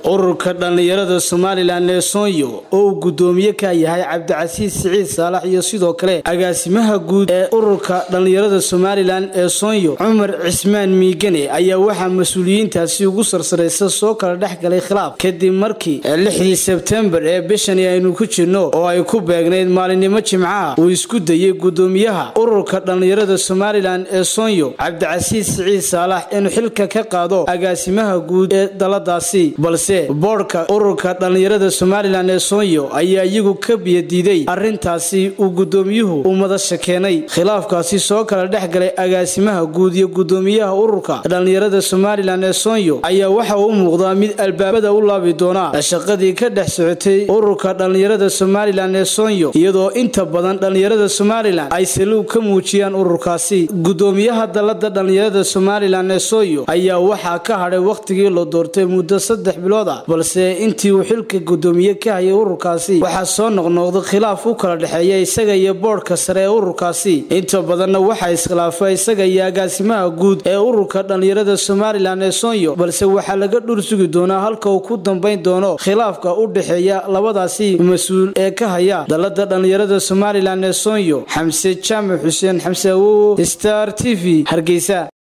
ururka dhallinyarada somalilan ee soonyo oo uu guddoomiye ka yahay cabdicasiis siciid saalax iyo sidoo kale agaasimaha guud ee ururka dhallinyarada somalilan ee soonyo cumar cismaan miigane ayaa waxaa mas-uuliyiintaasi ugu sarsaraysa soo kala dhex galay khilaaf kadib markii lixdii sebtembar ee bishani aynu ku jirno oo ay ku beegnayd maalinimo jimcaha uu isku dayey guddoomiyaha ururka dhallinyarada somalilan ee soonyo cabdicasiis siciid saalax inuu xilka ka qaado agaasimaha guud ee daladaasi balse boodhka ururka dhallinyarada somalilan ee soonyo ayaa iyagu ka biyadiiday arrintaasi uu guddoomiyuhu u madasha keenay khilaafkaasi soo kala dhex galay agaasimaha guud iyo guddoomiyaha ururka dhallinyarada somalilan ee soonyo ayaa waxa uu muuqdaa mid albaabada u laabi doona shaqadii ka dhex socotay ururka dhallinyarada somalilan ee soonyo iyadoo inta badan dhallinyarada somalilan ay saluug ka muujiyaan ururkaasi guddoomiyaha dalada dhallinyarada somalilan ee soonyo ayaa waxaa ka hadhay wakhtigii la doortay muddo saddex bilood ah balse intii uu xilka guddoomiye ka hayay ururkaasi waxaa soo noqnoqda khilaaf u kala dhexeeya isaga iyo boodhka sare ee ururkaasi inta badanna waxaa iskhilaafa isaga iyo agaasimaha guud ee ururka dhallinyarada somalilan ee soonyo balse waxaa laga dhur sugi doonaa halka uu ku dambayn doono khilaafka u dhexeeya labadaasi mas-uul ee ka haya dalada dhallinyarada somalilan ee soonyo xamse jaamac xuseen xamse awowo star t v hargeysa